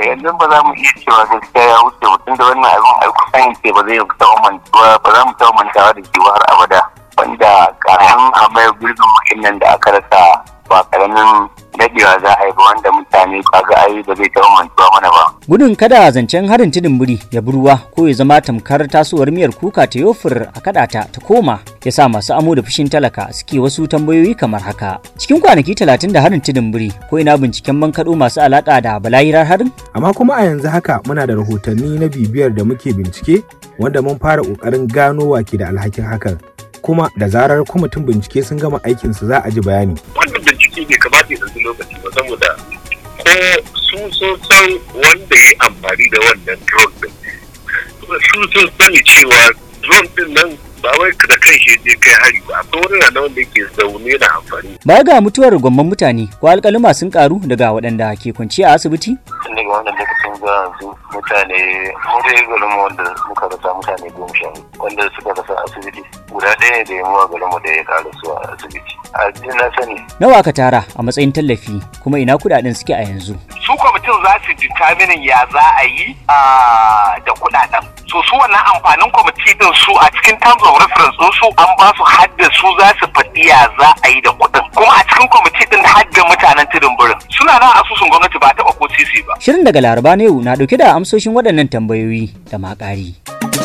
yanzu ba za mu iya cewa gaskiya ya wuce mutum da wannan abin ai kusan ce ba zai taɓa mantuwa ba za mu taɓa mantawa da shi har abada wanda karamin amai gurbin muhimmin da aka rasa ba karamin dadewa za a yi ba wanda mutane kaga ai ba zai taɓa mantuwa mana ba. Gudun kada zancen harin tudun biri ya ruwa ko ya zama tamkar tasowar miyar kuka ta yofir a kadata ta koma ya sa masu amo da fushin talaka suke wasu tambayoyi kamar haka. Cikin kwanaki talatin da harin tudun biri ko ina binciken bankaɗo masu alaƙa da balayirar harin? Amma kuma a yanzu haka muna da rahotanni na bibiyar da muke bincike wanda mun fara ƙoƙarin gano wake da alhakin hakan. Kuma da zarar kwamitin bincike sun gama aikinsu za a ji bayani. Wannan bincike bai kamata ya ɗauki lokaci ba saboda ko su sun san wanda ya amfani da wannan drone din su sun sani cewa drone din nan ba wai da kan shi je kai hari ba akwai wani na wanda yake zaune da amfani Baya ga mutuwar gwamman mutane ko alƙaluma sun karu daga waɗanda ke kwanciya a asibiti? Tun daga wannan lokacin zuwa yanzu mutane mu dai garin mu wanda muka rasa mutane goma sha wanda suka rasa asibiti guda ɗaya ne da ya muwa garin mu da ya ƙara su a asibiti. A na sani. Nawa aka tara a matsayin tallafi kuma ina kuɗaɗen suke a yanzu? su kwamitin za su determinin ya za a yi da kudaden so su wannan amfanin kwamiti din su a cikin terms of reference din su an ba su hadda su za su faɗi ya za a yi da kuɗin kuma a cikin kwamiti din hadda mutanen tudun birin suna nan asusun gwamnati ba taɓa ko sisi ba Shirin daga Laraba na yau na ɗauke da amsoshin waɗannan tambayoyi da maƙari.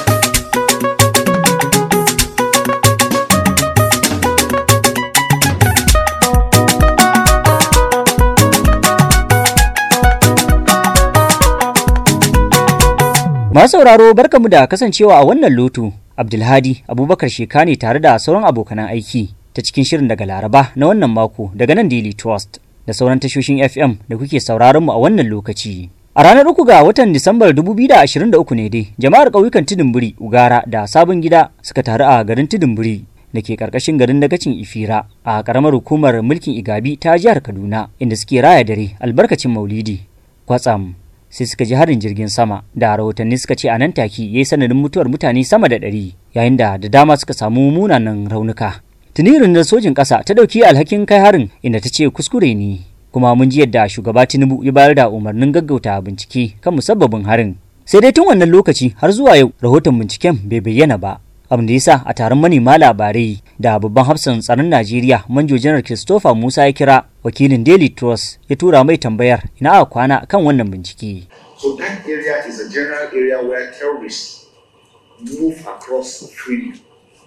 Masu sauraro barkamu da kasancewa a wannan loto. Abdulhadi Abubakar Sheka ne tare da sauran abokanan aiki ta cikin shirin daga Laraba na wannan mako daga nan Daily Trust da sauran tashoshin FM da kuke sauraron mu a wannan lokaci. A ranar uku ga watan Disambar 2023 ne dai jama'ar ƙauyukan Tudunburi, Ugara da Sabon Gida suka taru a garin Tudunburi da ke karkashin garin dagacin Ifira a ƙaramar hukumar mulkin Igabi ta jihar Kaduna inda suke raya dare albarkacin Maulidi. Kwatsam sai suka ji harin jirgin sama da rahotanni suka ce a nan take ya yi sanadin mutuwar mutane sama da ɗari yayin da da dama suka samu munanan raunuka. Tuni rundunar sojin ƙasa ta ɗauki alhakin kai harin inda ta ce kuskure ne kuma mun ji yadda shugaba Tinubu ya bayar da umarnin gaggauta bincike kan musabbabin harin. Sai dai tun wannan lokaci har zuwa yau rahoton binciken bai bayyana ba. abin da yasa a taron manema labarai da babban hafsan tsaron Najeriya Manjo Janar Christopher Musa ya kira wakilin Daily Trust ya tura mai tambayar ina a kwana kan wannan bincike. So that area is a general area where terrorists move across freely.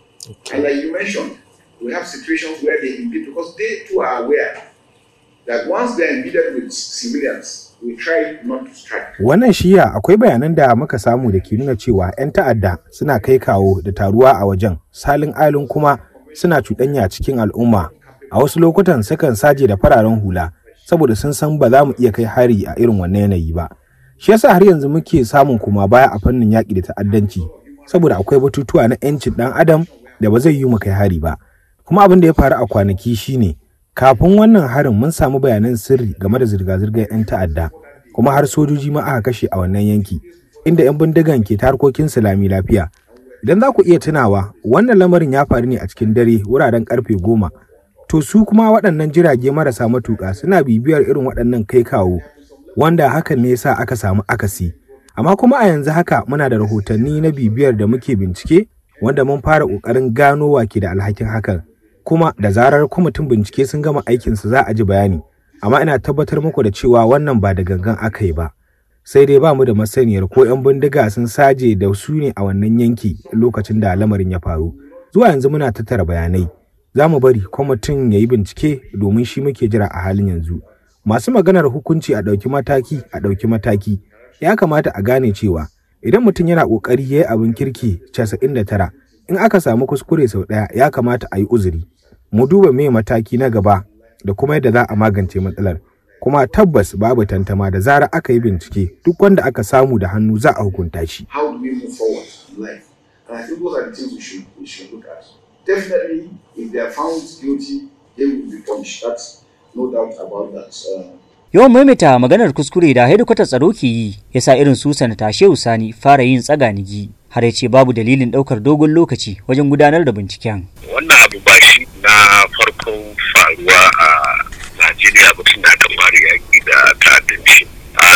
And like you mentioned, we have situations where they impede because they too are aware that once they're impeded with civilians, we try not to strike. Wannan shiya akwai bayanan da muka samu da ke nuna cewa 'yan ta'adda suna kai kawo da taruwa a wajen, salin alin kuma suna cuɗanya cikin al'umma. A wasu lokutan sukan saje da fararen hula, saboda sun san ba za mu iya kai hari a irin wannan yanayi ba. Shi yasa har yanzu muke samun kuma baya a fannin yaƙi da ta'addanci, saboda akwai batutuwa na 'yancin ɗan adam da ba zai yi mu kai hari ba. Kuma abin da ya faru a kwanaki shine kafin wannan harin mun samu bayanan sirri game da zirga-zirgar 'yan ta'adda kuma har sojoji ma aka kashe a wannan yanki inda 'yan bindigan ke ta harkokin lami lafiya idan za ku iya tunawa wannan lamarin ya faru ne a cikin dare wuraren karfe goma to su kuma waɗannan jirage marasa matuƙa suna bibiyar irin waɗannan kai kawo wanda hakan ne yasa aka samu akasi amma kuma a yanzu haka muna da rahotanni na bibiyar da muke bincike wanda mun fara ƙoƙarin gano wa ke da alhakin hakan kuma da zarar kwamitin bincike sun gama aikinsu za a ji bayani amma ina tabbatar muku da cewa wannan ba da gangan aka yi ba sai dai ba mu da masaniyar ko 'yan bindiga sun saje da su ne a wannan yanki lokacin da lamarin ya faru zuwa yanzu muna tattara bayanai za mu bari kwamitin ya yi bincike domin shi muke jira a halin yanzu masu maganar hukunci a ɗauki mataki a ɗauki mataki ya kamata a gane cewa idan mutum yana ƙoƙari ya yi abin kirki 99 in aka samu kuskure sau ɗaya ya kamata a yi uzuri mu duba me mataki na gaba da kuma yadda za a magance matsalar kuma tabbas babu tantama da zarar aka yi bincike duk wanda aka samu da hannu za a hukunta shi How do we move forward in life? And I think those are the things we should, we should look at. Definitely, if they are found guilty, they will be punished. That's no doubt about that. Uh, Yawan maimaita maganar kuskure da hedikwatar tsaro ke yi ya sa irin su sanata Shehu Sani fara yin tsaganigi har ya ce babu dalilin ɗaukar dogon lokaci wajen gudanar da binciken. wannan abu ba shi na farkon faruwa a najeriya ba tun da aka fara yaƙi da ta'addanci a na biyu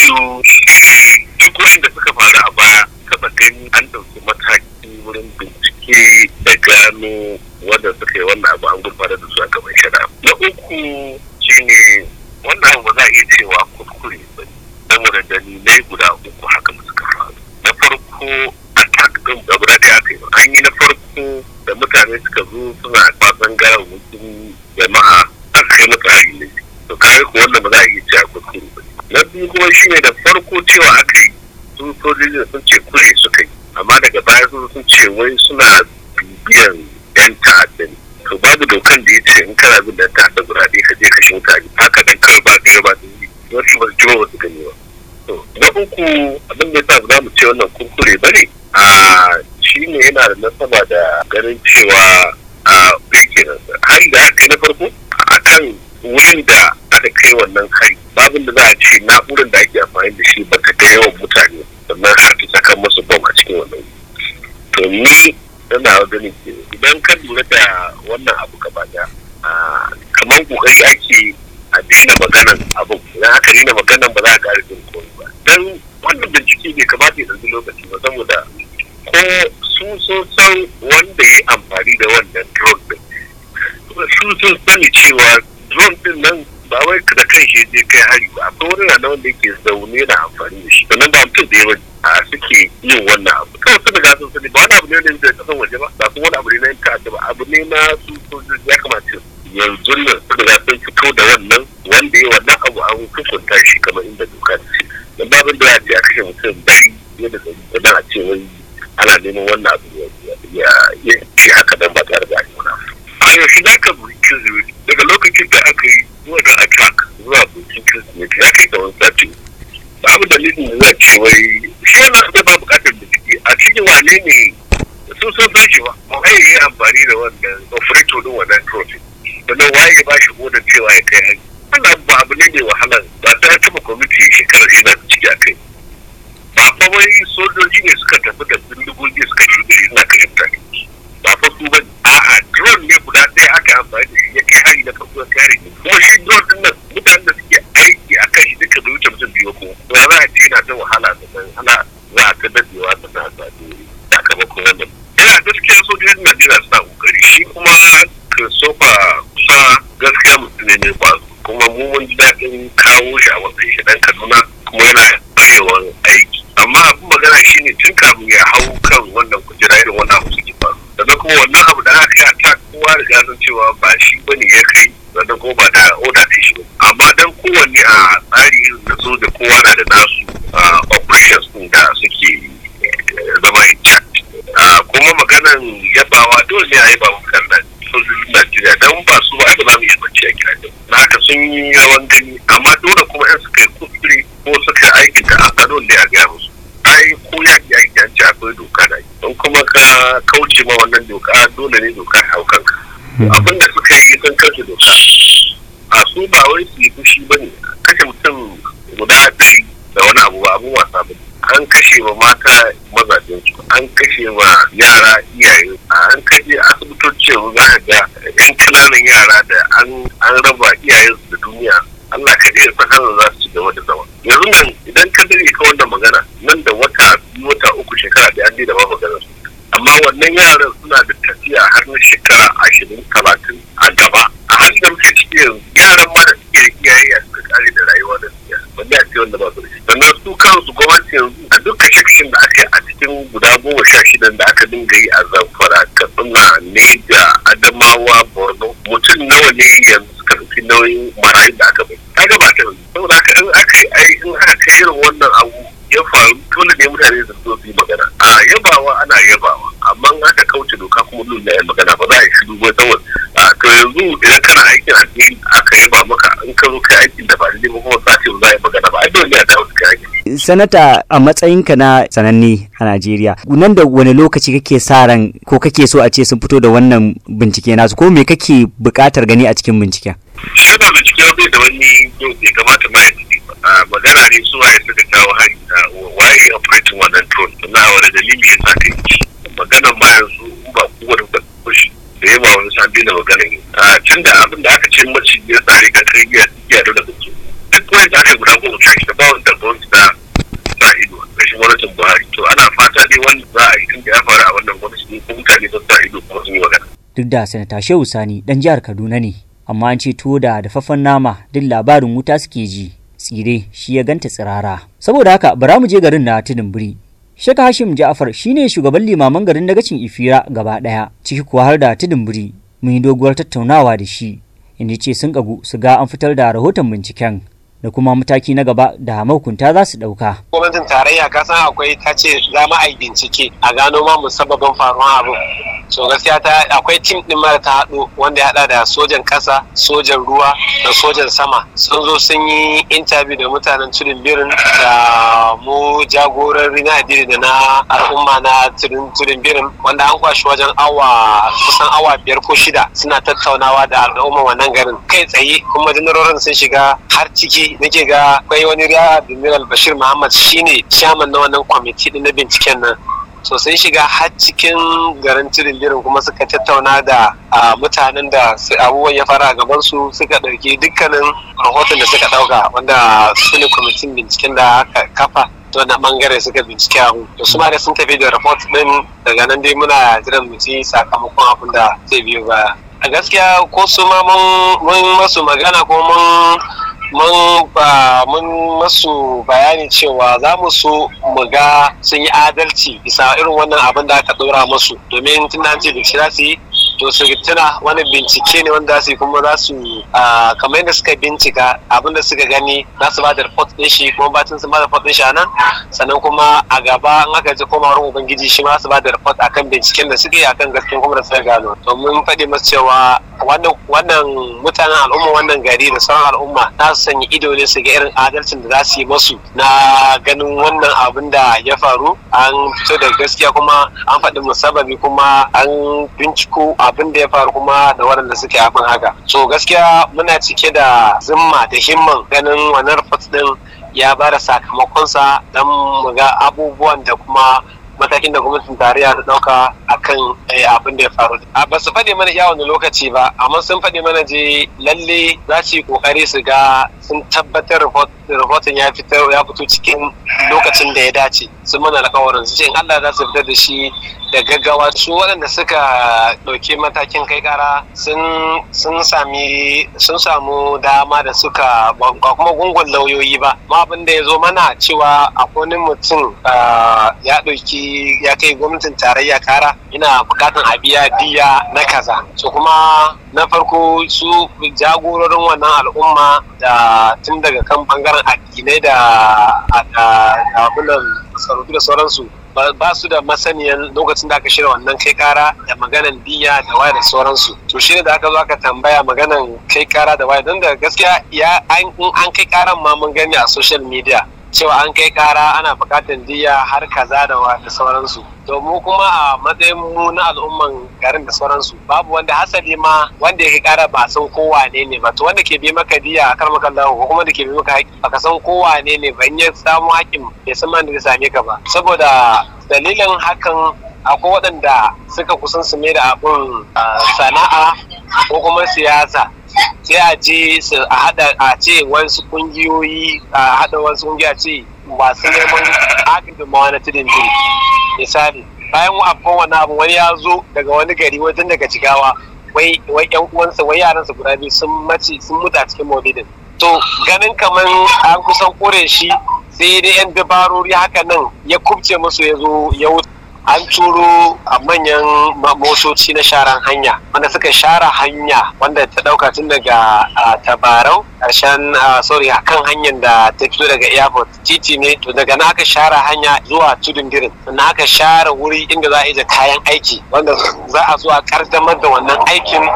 biyu duk wanda suka faru a baya taɓa gani an ɗauki mataki wurin bincike da gano wanda suka yi wannan abu an gurfanar da su a gaban shari'a na uku shine wannan abu ba za a iya cewa kuskure ba saboda dalilai guda uku haka da suka faru na farko attack din da guda ɗaya aka yi an yi na farko da mutane suka zo suna kwasan gawawwakin jama'a aka kai masa hari ne to kare ko wanda ba za a iya cewa kuskure ba na biyu kuma shine da farko cewa aka yi su sojojin sun ce kure suka yi amma daga baya sun sun ce wai suna bibiyan yan ta'adda ne to babu dokan da ya ce in kana bin dan ta'adda guda ɗaya ka je kashe mutane haka dan kawai ba ɗaya ba da yi wasu ba su ji ba su gani ba to na uku abin da yasa ba za mu ce wannan kurkure ba ne a shi ne yana da nasaba da ganin cewa a kenan hari da aka yi na farko a kan wurin da aka kai wannan hari babin da za a ce na'urar da ake amfani da shi ba ta ga yawan mutane sannan har ta saka musu bom a cikin wannan to ni yana ganin ke idan ka lura da wannan abu gaba da kamar kokari ake a daina maganan abin idan aka daina maganan ba za a ƙara jin komai ba dan wannan bincike bai kamata ya ɗauki lokaci ba saboda ko su sun san wanda ya amfani da wannan drone din su sun sani cewa drone din nan ba wai da kan shi je kai hari ba akwai wani rana wanda yake zaune na amfani da shi sannan ba mutum da yawa a suke yin wannan abu kawai sun riga sun sani ba wani abu ne wanda da kasan waje ba ba kuma wani abu ne na yin ta'adda ba abu ne na su sojoji ya kamata yanzu nan sun riga sun fito da wannan wanda ya wannan abu an hukunta shi kamar inda doka ta ce dan babin da ya ce a kashe mutum dari yadda da sannan a ce wai ana neman wannan abu ya ce haka dan ba tare da wani a yaushe za ka burki daga lokacin da aka yi zuwa da attack zuwa burkin kirsimeti ya kai tsawon sati babu dalilin da za ce wai shi yana da ba bukatar bincike a cikin wane ne sun san san shi ba waye ya yi amfani da wannan operator din wannan trophy sannan waye ya ba shi hodar cewa ya kai hanyar wannan ba abu ne mai wahala ba ta taɓa kwamiti shekarar yana ciki a kai ba fa wai sojoji ne suka tafi da bindigogi suka yi na kashe mutane ba fa su ba a'a drone ne guda ɗaya aka amfani da shi ya kai hari na farko ya kare kuma shi drone din nan mutanen da suke aiki a kan shi duka bai wuce mutum biyu ko to za a ce na ta wahala da nan ana za a ta dadewa da na sami sakamakon wannan yana gaskiya sojojin Najeriya suna kokari shi kuma Christopher kusa gaskiya mutum ne mai kwazo kuma mu mun ji daɗin kawo shi a wannan shi dan Kaduna kuma yana arewan aiki amma abin magana shine tun kafin ya hau kan wannan kujera irin wannan abu suke faru sannan kuma wannan abu da aka yi a ta kowa riga san cewa ba shi bane ya kai sannan kuma ba da oda ta shi amma dan kowanne a tsari irin na so da kowa na da nasu operations din da suke zama in charge kuma maganan yabawa dole ne a yaba mutanen sojojin Najeriya don ba su ba ba za mu yi bacci a gidajen na haka sun yi yawan gani amma dole kuma yan suka yi kuskure ko suka aiki da a dole ne a gaya musu ai ko ya ki aiki an ce akwai doka da don kuma ka kauce ma wannan doka dole ne doka ya hau kanka abin da suka yi sun kashe doka a su ba wai su yi fushi ba ne kashe mutum guda ɗari da wani abu ba abun wasa ba an kashe wa mata mazajen su an kashe wa yara iyaye an kashe asibitoci yanzu za ka ga yan kananan yara da an raba iyayensu da duniya Allah kaɗai ya san hanyar za su ci gaba da zama yanzu nan idan ka dare ka wannan magana nan da wata biyu wata uku shekara da an da ba magana su amma wannan yaran suna da tafiya har na shekara ashirin talatin a gaba a halin da muke ciki yanzu yaran ma da suke da iyaye a suka kare da rayuwa da siya wanda a ce wanda ba su da shi sannan su kansu gwamnati yanzu a dukkan shekshin da aka yi a cikin guda goma sha shidan da aka dinga yi a zamfara katsina neja adamawa borno mutum nawa ne yanzu suka ɗauki nauyin marayun da aka bai ta gabata saboda haka in aka yi ai in aka kai irin wannan abu ya faru dole ne mutane su zo su yi magana a yabawa ana yabawa amma in aka kauce doka kuma dole ne magana ba za a yi shiru ba saboda to yanzu idan kana aikin addini aka yaba maka in ka zo kai aikin da ba daidai ba kuma sace ba za a yi magana ba ai dole ne a dawo kai aikin sanata a matsayinka na sananne a Najeriya nan da wani lokaci kake sa ran ko kake so a ce sun fito da wannan bincike nasu ko me kake buƙatar gani a cikin binciken shi da bincike bai da wani bai kamata ma ya magana ne su waye suka kawo hari waye operating wannan drone na wani dalili ya sa ka yi magana ma yanzu ba kowane da kushi da yawa wani san daina magana ne a tun da abin da aka ce mace ya tsare ka kai ya ya da su duk wani da aka guda goma sha shida ba wanda gwamnati na da sanata shehu sani dan jihar kaduna ne amma an ce tuwo da dafaffen nama duk labarin wuta suke ji tsire shi ya ganta tsirara saboda haka bara mu je garin na tudun biri Shaka Hashim Ja'far shine shugaban limaman garin dagacin Ifira gaba ɗaya, ciki kuwa har da Tudunburi. Mun yi doguwar tattaunawa da shi, inda ce sun kagu su ga an fitar da rahoton binciken da kuma mataki na gaba da mahukunta za su ɗauka. Gwamnatin tarayya ka san akwai ta ce za mu a yi bincike a gano ma musabbabin faruwar abin. So gaskiya ta akwai tim ɗin mara ta haɗu wanda ya haɗa da sojan ƙasa, sojan ruwa da sojan sama. Sun zo sun yi intabi da mutanen tudun birin da mu jagorori na addini da na al'umma na tudun birin wanda an kwashi wajen awa kusan awa biyar ko shida suna tattaunawa da al'umma wannan garin kai tsaye kuma janarorin sun shiga har ciki nake ga akwai wani riya admiral bashir muhammad shine chairman na wannan kwamiti din na binciken nan so sun shiga har cikin garin tirindirin kuma suka tattauna da mutanen da abubuwan ya fara a gaban su suka ɗauki dukkanin rahoton da suka ɗauka wanda su ne kwamitin binciken da aka kafa to na bangare suka bincike abu to su ma da sun tafi da report din daga nan dai muna jiran mu ci sakamakon abin da zai biyo baya a gaskiya ko su ma mun masu magana ko mun mun ba mun masu bayani cewa za mu so mu ga sun yi adalci bisa irin wannan abin da aka ɗora musu domin tun da ce bincike za su yi to su tuna wani bincike ne wanda su kuma za su kamar yadda suka bincika abin da suka gani za su ba da report ɗin shi kuma batun sun ba da report ɗin shi a nan sannan kuma a gaba in aka ji koma wurin ubangiji shi ma su ba da report akan binciken da suka yi akan gaskiya kuma da suka gano to mun faɗi masu cewa wannan mutanen al'umma wannan gari da sauran al'umma za su sanya ido ne su ga irin adalcin da za su yi masu na ganin wannan abin da ya faru an fito da gaskiya kuma an faɗi musababi kuma an binciko abin da ya faru kuma da waɗanda suke abin haka so gaskiya muna cike da zimma da himman ganin wannan report din ya ba da sakamakonsa don mu ga abubuwan da kuma matakin da gwamnatin tarayya ta dauka akan abin da ya faru ba su faɗi mana iya wani lokaci ba amma sun faɗi mana je lalle za su yi kokari su ga sun tabbatar rahoton ya fito ya fito cikin lokacin da ya dace sun mana alƙawarin su ce in Allah za su fitar da shi da gaggawa su waɗanda suka ɗauki matakin kai ƙara sun sami sun samu dama da suka ba kuma gungun lauyoyi ba ma abin da ya zo mana cewa akwai wani mutum ya ɗauki ya kai gwamnatin tarayya kara ina bukatan a biya diya na kaza so kuma na farko su jagororin wannan al'umma da tun daga kan bangaren addinai da abunan sarautu da sauransu ba su da masaniyan lokacin da aka shirya wannan kai kara da maganan diya da waya da sauransu to shine da aka zo aka tambaya maganan kai kara da waya don da gaskiya ya an kai karan ma mun gani a social media cewa an kai kara ana bukatar diya har kaza da da sauransu to mu kuma a matsayin mu na al'umman garin da sauransu babu wanda hasali ma wanda ya kai kara ba san ko wane ne ba to wanda ke bi maka diya a kar maka ko kuma da ke bi maka haƙi baka san ko wane ne ba in ya samu haƙin bai san man da zai same ka ba saboda dalilin hakan akwai waɗanda suka kusan su mai da abun sana'a ko kuma siyasa sai a je su a hada a ce wasu kungiyoyi a hada wasu kungiya ce masu neman agudunmawa na tudun jiri misali bayan abubuwan wani abu wani ya zo daga wani gari wajen daga jigawa wai wai yan uwansa wai yaransa guda biyu sun mace sun mutu a cikin maulidin to ganin kamar an kusan kore shi sai dai yan dabarori haka nan ya kubce musu ya zo ya wuce an turo a manyan motoci na sharan hanya wanda suka share hanya wanda ta dauka tun daga tabarau karshen sorry a kan hanyar da ta fito daga airport titi ne to daga na aka share hanya zuwa tudun dirin na aka share wuri inda za a ije kayan aiki wanda za a zo a kaddamar da wannan aikin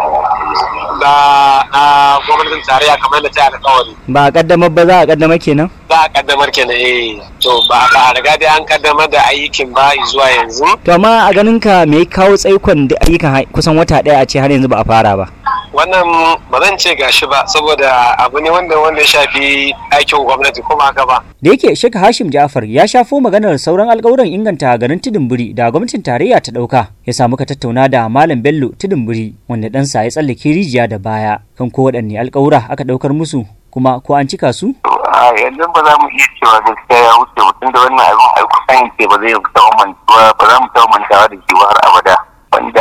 da gwamnatin tarayya kamar da ta alƙawari ba a kaddamar ba za a kaddamar kenan za a kaddamar kenan eh to ba a riga dai an kaddamar da aikin ba zuwa yanzu to amma a ganin ka me kawo tsaikon da ayyukan kusan wata ɗaya a ce har yanzu ba a fara ba wannan ba zan ce gashi ba saboda abu ne wanda wanda ya shafi aikin gwamnati kuma haka ba da yake shaka hashim jafar ya shafo maganar sauran alkawuran inganta garin tudunburi da gwamnatin tarayya ta ɗauka ya samu ka tattauna da malam bello tudunburi wanda ɗansa ya tsallake rijiya da baya kan ko waɗanne alkawura aka ɗaukar musu kuma ko an cika su? a yanzu ba za mu iya cewa gaskiya ya wuce mutum da wannan abin ai kusan ce ba zai taɓa mantuwa ba za mu taɓa mantawa da shi har abada wanda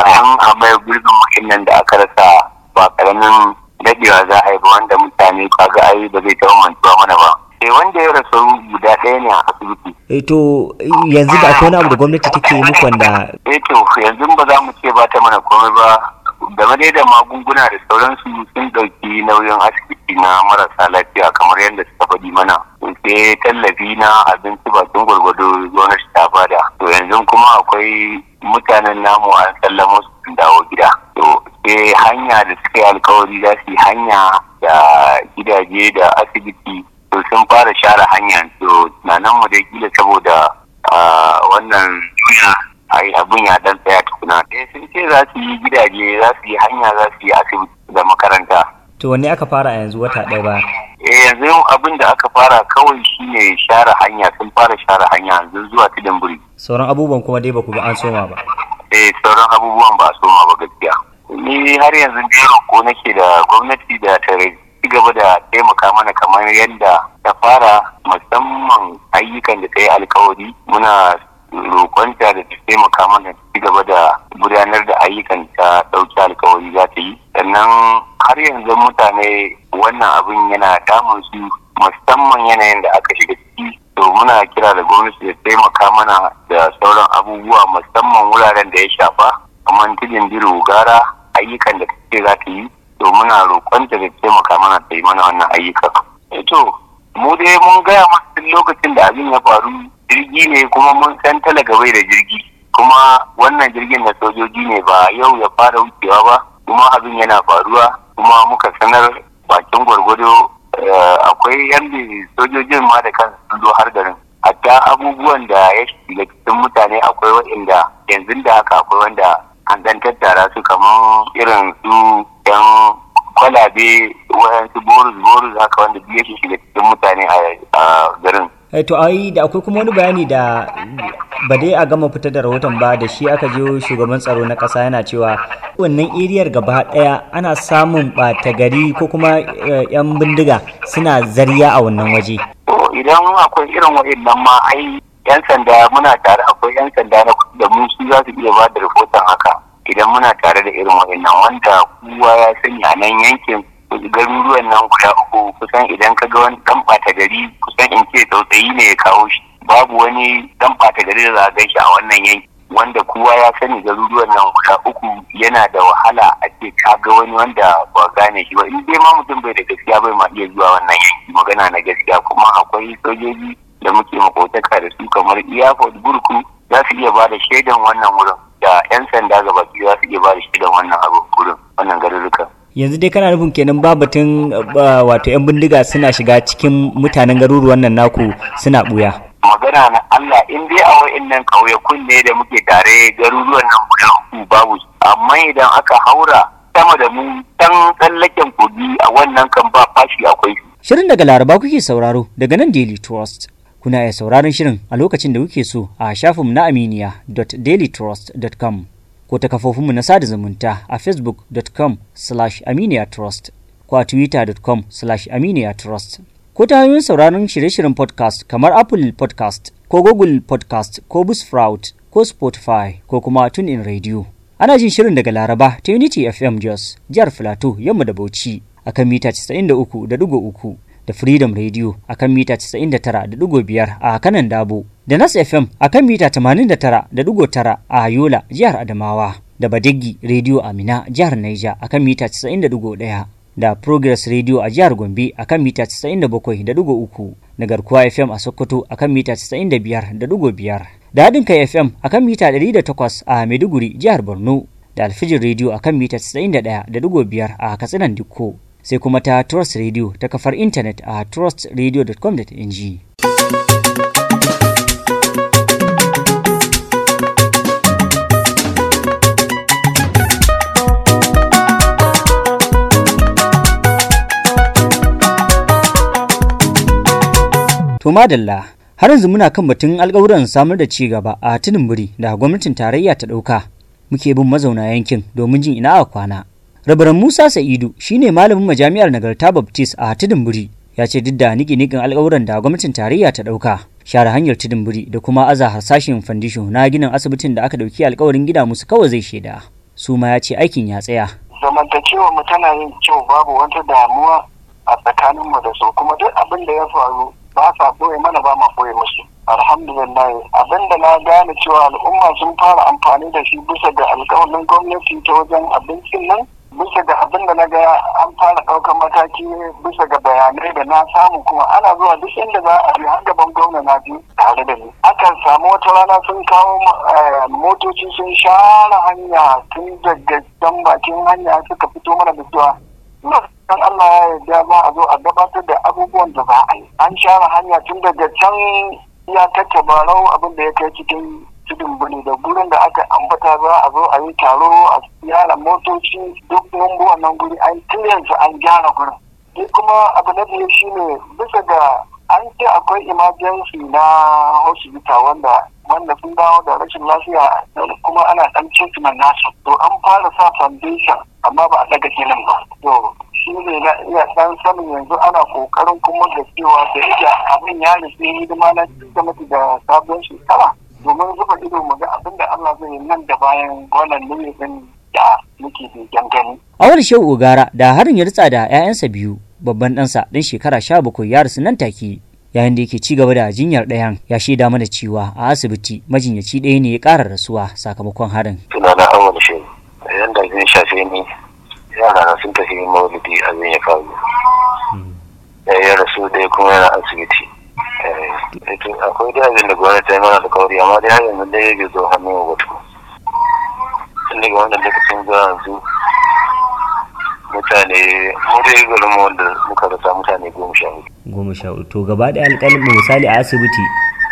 kayan a mai gurbin muhimmin da aka rasa ba karamin dadewa za a yi ba wanda mutane kaga ai ba zai taɓa mantuwa mana ba sai wanda ya rasu guda ɗaya ne a asibiti Eh, to yanzu da akwai wani abu da gwamnati take yi muku wanda eh to yanzu ba za mu ce ba ta mana komai ba game dai da magunguna da sauransu sun ɗauki nauyin asibiti na marasa lafiya kamar yadda suka faɗi mana sai tallafi na abinci bakin gwargwado gwamnati ta bada to yanzu kuma akwai mutanen namu an sallamo su sun dawo gida to sai hanya da suka yi alkawari za su yi hanya da gidaje da asibiti to sun fara share hanya to na nan mu dai kila saboda ah, wannan duniya ai abin ya dan tsaya tukuna eh sun ce za su yi gidaje za su yi hanya za su yi asibiti da makaranta to wanne aka fara a yanzu wata ɗaya ba eh yanzu abin da aka fara kawai shine share hanya sun fara share hanya yanzu zuwa tudun buri sauran abubuwan kuma dai ba ku ga an soma ba eh sauran abubuwan ba a soma ba gaskiya ni har yanzu dai roƙo nake da gwamnati da ta ci gaba da taimaka mana kamar yadda ta fara musamman ayyukan da ta yi alkawari muna roƙonta da ta taimaka mana ta ci gaba da gudanar da ayyukan ta ɗauki alkawari za ta yi sannan har yanzu mutane wannan abin yana damun su musamman yanayin da aka shiga ciki to muna kira da gwamnati da taimaka mana da sauran abubuwa musamman wuraren da ya shafa kamar tudun biro gara ayyukan da take za ta yi to muna roƙonta da taimaka mana ta yi mana wannan ayyuka Eh to mu dai mun gaya masu lokacin da abin ya faru jirgi ne kuma mun san talaga bai da jirgi kuma wannan jirgin na sojoji ne ba yau ya fara wucewa ba kuma abin yana faruwa kuma muka sanar bakin gwargwado eh, akwai yan sojojin ma da kansu sun zo har garin hatta abubuwan da ya shiga cikin mutane akwai waɗanda yanzu da haka akwai wanda an dan tattara su kamar irin su yan kwalabe wayansu borus borus haka wanda duk yake shiga cikin mutane a- a garin Eh, to ai da akwai kuma wani bayani da ba dai a gama fitar da rahoton ba da shi aka je shugaban tsaro na ƙasa yana cewa wannan eriyar gaba ɗaya ana samun ɓata gari ko kuma eh, 'yan bindiga suna zariya a wannan waje to idan akwai irin waɗannan ma ai yan sanda muna tare akwai yan sanda na da mu su za su iya ba da rahoton haka idan muna tare da irin waɗannan wanda kowa ya sani a nan yankin garuruwan nan guda uku kusan idan ka ga wani dan ɓata gari kusan in ce tsautsayi ne ya kawo shi babu wani dan ɓata gari da za a gan shi a wannan yanki wanda kowa ya sani garuruwan nan guda uku yana da wahala a ce ka ga wani wanda ba gane shi ba in dai ma mutum bai da gaskiya bai ma iya zuwa wannan yanki magana na gaskiya kuma akwai sojoji da muke makotaka da su kamar iyafot burku za su iya ba da shaidan wannan wurin da 'yan sanda gaba za su iya ba da shaidan wannan abu wurin wannan garurrukan yanzu dai kana nufin kenan ba batun uh, wato 'yan bindiga suna shiga cikin mutanen garuruwan nan naku suna ɓuya magana na Allah in dai a wa'annan ƙauyakun ne da muke tare garuruwan nan guda uku babu su. amma idan aka haura sama da mu dan tsallaken kogi a wannan kan ba fashi akwai su. Shirin daga Laraba kuke sauraro daga nan Daily Trust. Kuna iya sauraron shirin a lokacin da kuke so a shafinmu na aminiya.dailytrust.com ko ta kafofinmu na sada zumunta a facebook.com slash aminiyatrust ko a twitter.com slash aminiyatrust ko ta hanyoyin sauraron shirye-shiryen podcast kamar Apple podcast ko Google podcast ko Buzzsprout ko Spotify ko kuma TuneIn Radio. Ana jin shirin daga Laraba ta Unity FM Jos, jihar Filato, yamma da Bauchi a kan mita 93.3 da Freedom Radio a kan mita 99.5 a kanan Dabo, da Nas FM a kan mita 89.9 a Yola, jihar Adamawa, da Badeggi Radio Amina, jihar Niger a kan mita 90.1. da Progress Radio a jihar Gombe a kan mita 97.3 da Garkuwa FM a Sokoto a kan mita 95.5 da haɗin kai FM a kan mita 108 a Maiduguri jihar Borno da Alfijin Radio a kan mita 91.5 a Katsinan Dikko sai kuma ta Trust Radio ta kafar intanet a trustradio.com.ng. To madalla har yanzu muna kan batun alkawuran samar da ci gaba a tunin biri da gwamnatin tarayya ta ɗauka muke bin mazauna yankin domin jin ina a kwana. Rabaran Musa Sa'idu shine malamin majami'ar Nagarta Baptist a tudun biri ya ce duk da niki-nikin alkawuran da gwamnatin tarayya ta ɗauka share hanyar tudun biri da kuma aza harsashin fandisho na ginin asibitin da aka ɗauki alkawarin gida musu kawai zai shaida. su ma ya ce aikin ya tsaya zamantakewa mu tana yin kyau babu wata damuwa a tsakanin mu da su kuma duk abin da ya faru ba sa boye mana ba ma boye musu alhamdulillah abin da na gane cewa al'umma sun fara amfani da shi bisa ga alƙawarin gwamnati ta wajen abincin nan bisa ga abin da na ga an fara ɗaukar mataki bisa ga bayanai da na samu kuma ana zuwa duk inda za a yi har gaban gwamna na biyu tare da ni akan samu wata rana sun kawo motoci sun share hanya tun daga can bakin hanya suka fito mana da cewa kan Allah ya yarda za a zo a gabatar da abubuwan da za a yi an share hanya tun daga can ya tace barau abin da ya kai cikin tudun bane da gurin da aka ambata za a zo a yi taro a gyara motoci duk mun wannan guri an yanzu an gyara gurin sai kuma abu na biyu shine bisa ga an ce akwai emergency na hospital wanda wanda sun dawo da rashin lafiya kuma ana dan treatment nasu to an fara sa foundation amma ba a daga ginin ba to shi ne na iya dan sanin yanzu ana kokarin kuma da cewa da yake abin ya rufe hidima na cikin da da sabon shekara domin zuba ido mu ga abin da Allah zai nan da bayan wannan nufin da muke begen gani. Awar Shehu Ogara da harin ya ritsa da 'ya'yansa biyu babban ɗansa ɗan shekara sha bakwai ya rasu nan take yayin da yake ci gaba da jinyar ɗayan ya shaida mana cewa a asibiti majinyaci ɗaya ne ya ƙara rasuwa sakamakon harin. Sunana Awar Shehu yanda zai shafe ni yara na sun tafi maulidi abin ya faru. Ya rasu ɗaya kuma yana asibiti. akwai da abin da gwamnati ta yi mana alkawari amma dai har yanzu dai bai zo hannun wa batu tun daga wannan lokacin zuwa yanzu mutane mu dai garin mu wanda muka rasa mutane goma sha hudu goma sha hudu to gaba ɗaya alƙalin misali a asibiti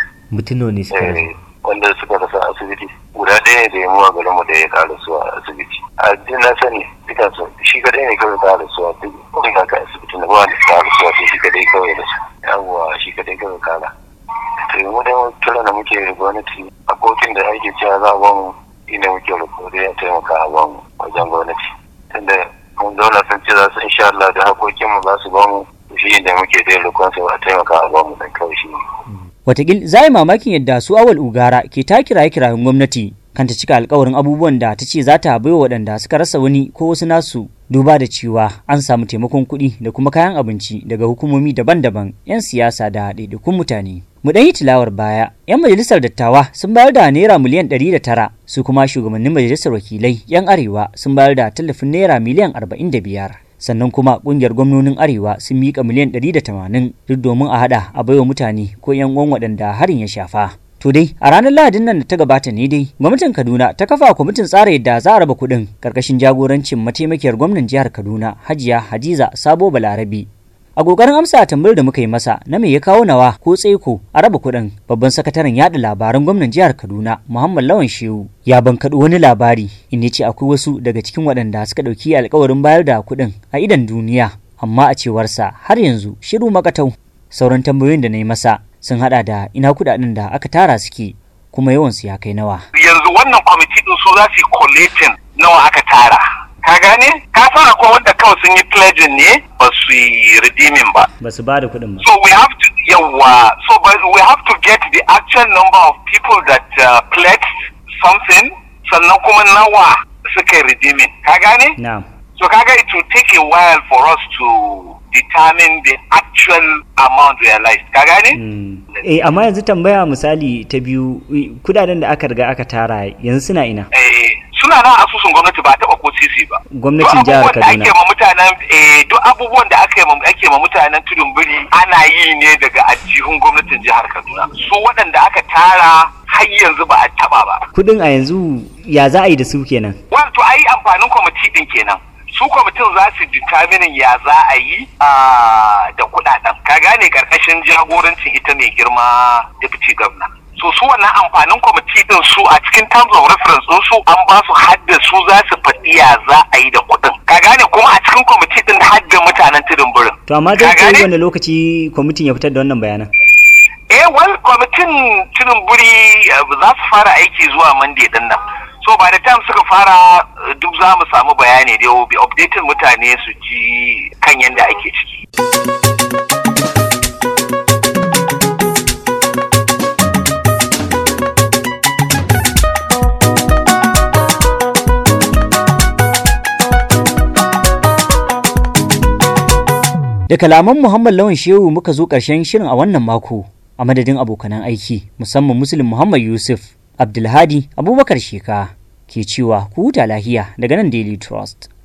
mutum ne suka rasu wanda suka rasa asibiti guda ɗaya ne da ya muwa garin mu da ya ƙara su a asibiti a na sani dukansu shi kadai ne kawai ƙara su a duk wani kaka asibiti na ba wanda suka ƙara su a shi kadai kawai da su yawwa shi kadai kawai kara to mu da kira da muke da gwamnati a kotun da ake cewa za a ba mu ina muke rikode ya taimaka a ba mu wajen gwamnati tunda mun zauna sun ce za su insha Allah da hakokinmu za su ba mu shi da muke da rikon su a taimaka a ba mu dan kawai shi Watakil za yi mamakin yadda su awal ugara ke ta kiraye kirayen gwamnati kan ta cika alkawarin abubuwan da ta ce za ta baiwa waɗanda suka rasa wani ko wasu nasu duba da cewa an samu taimakon kuɗi da kuma kayan abinci daga hukumomi daban-daban 'yan siyasa da ɗaiɗaikun mutane. Mu ɗan yi tilawar baya, 'yan majalisar dattawa sun bayar da naira miliyan ɗari da tara, su kuma shugabannin majalisar wakilai 'yan arewa sun bayar da tallafin naira miliyan arba'in da biyar. Sannan kuma ƙungiyar gwamnonin arewa sun miƙa miliyan ɗari da tamanin duk domin a haɗa a baiwa mutane ko 'yan uwan waɗanda harin ya shafa. To dai a ranar Lahadin nan da ta gabata ne dai gwamnatin Kaduna ta kafa kwamitin tsara yadda za a raba kuɗin karkashin jagorancin mataimakiyar gwamnan jihar Kaduna Hajiya Hadiza Sabo Balarabi. A kokarin amsa tambayar da muka yi masa na me ya kawo nawa ko tsaiko a raba kuɗin babban sakataren yaɗa labaran gwamnan jihar Kaduna Muhammad Lawan Shehu ya bankaɗo wani labari in ce akwai wasu daga cikin waɗanda suka ɗauki alkawarin bayar da kuɗin a idan duniya amma a cewarsa har yanzu shiru makatau sauran tambayoyin da na yi masa sun hada da ina kudaden da aka tara suke kuma yawansu ya kai nawa. Yanzu wannan kwamiti din su za su collating nawa aka tara. Ka gane? Ka san akwai wanda kawai sun yi pledging ne ba su yi redeeming ba. Ba su ba da kuɗin ba. So we have to yawa so but we have to get the actual number of people that uh, pledged something sannan kuma nawa suka yi redeeming. Ka gane? Na'am. So kaga it will take a while for us to determine the actual amount realized. Ka gane? Eh amma yanzu tambaya misali ta biyu kudaden da aka riga aka tara yanzu suna ina? Eh suna nan asusun gwamnati ba taɓa ko sisi ba. Gwamnatin jihar Kaduna. Duk abubuwan da ake ma mutanen eh duk abubuwan da ake ma ake ma mutanen tudun biri ana yi ne daga ajihun gwamnatin jihar Kaduna. Su waɗanda aka tara har yanzu ba a taɓa ba. Kudin a yanzu ya za a yi da su kenan? Wato a yi amfanin kwamiti ɗin kenan. su kwamitin za su determinin ya za a yi da kudaden ka gane karkashin jagorancin ita mai girma deputy governor so su wannan amfanin kwamiti din su a cikin terms of reference din su an ba su hadda su za su faɗi ya za a yi da kuɗin ka gane kuma a cikin kwamiti din hadda mutanen tudun birin to amma zai kai wani lokaci kwamitin ya fitar da wannan bayanan eh wal kwamitin tudun biri za su fara aiki zuwa monday din nan so by the time suka fara duk za mu samu bayani da yau bi updating mutane su ji kan yadda ake ciki. Da kalaman Muhammad Lawan Shehu muka zo ƙarshen shirin a wannan mako a madadin abokanan aiki musamman Muslim Muhammad Yusuf Abdulhadi Abubakar Sheka ke cewa ku huta lahiya daga nan Daily Trust.